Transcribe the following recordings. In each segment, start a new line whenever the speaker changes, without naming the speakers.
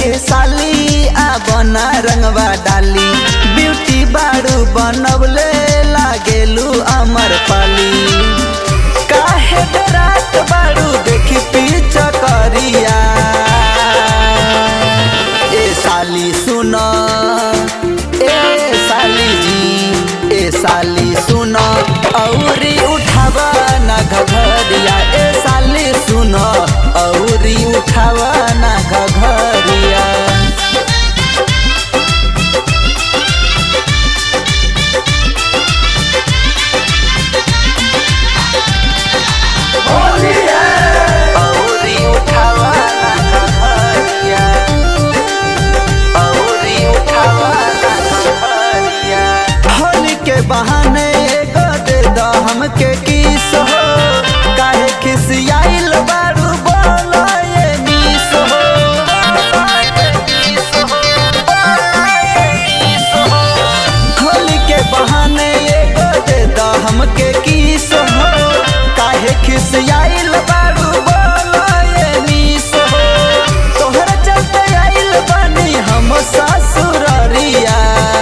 के साली आ बना रंगवा डाली ब्यूटी बाड़ू बनवले लागेलू अमर पाली काहे डरात बाड़ू देखी पीछ करिया ए साली सुन ए साली जी ए साली सुन औरी उठावा ना घघरिया ए साली सुन औरी उठावा ना घघरिया औरी उठावा ना घघरिया औरी उठावा ना घघरिया होली के बहाने एगो दे द हमके किस हो काहे खिसियाइल बारू बोलो ये मिस हो होली के बहाने एगो दे द हमके किस हो काहे खिसियाइल बारू बोलो ये मिस हो तोहर चलते आइल बानी हम ससुररिया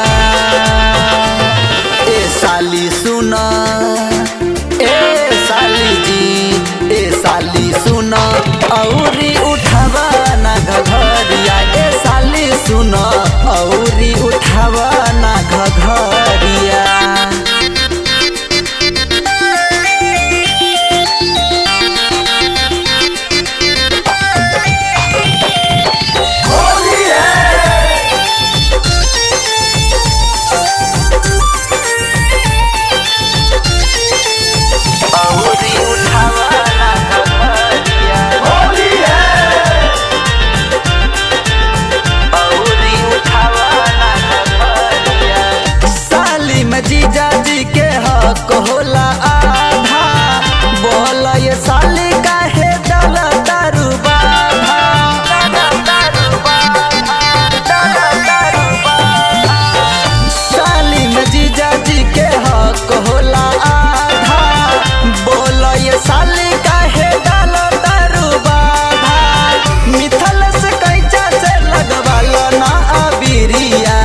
ए साली सुन ए साली जी ए साली सुन औरी उठावा ना घघरिया ए साली सुन औरी उठावा ना घघरिया औरी उठावा ना घघरिया औरी उठावा ना घघरिया साली में जीजा जी के हक होला आधा बोल ये साली काहे दल दारू बाधा दारू बाधा दारू बाधा साली में जीजा जी के हक होला आधा बोल ये साली काहे डाल दारू बाधा मिथल से कैचा से लगवाल ना अबिरिया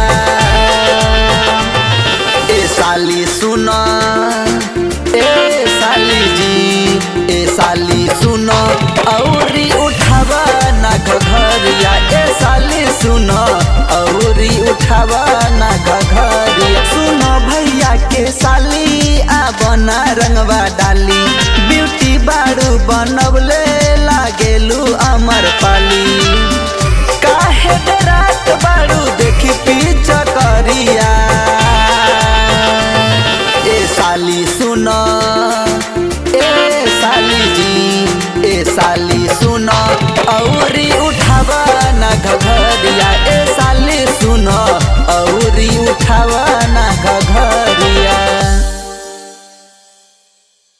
ए साली सुन ए साली जी ए साली सुन औरी उठावा ना घघरिया ए साली सुन औरी उठावा ना घघरिया सुन भैया के साली आ बना रंगवा डाली ब्यूटी बाड़ू बनवले लागेलू अमर पाली काहे डरात बाड़ू देखी पीछ करिया ए साली सुन ए साली जी ए साली सुन औरी उठावा ना घघरिया ए साली सुन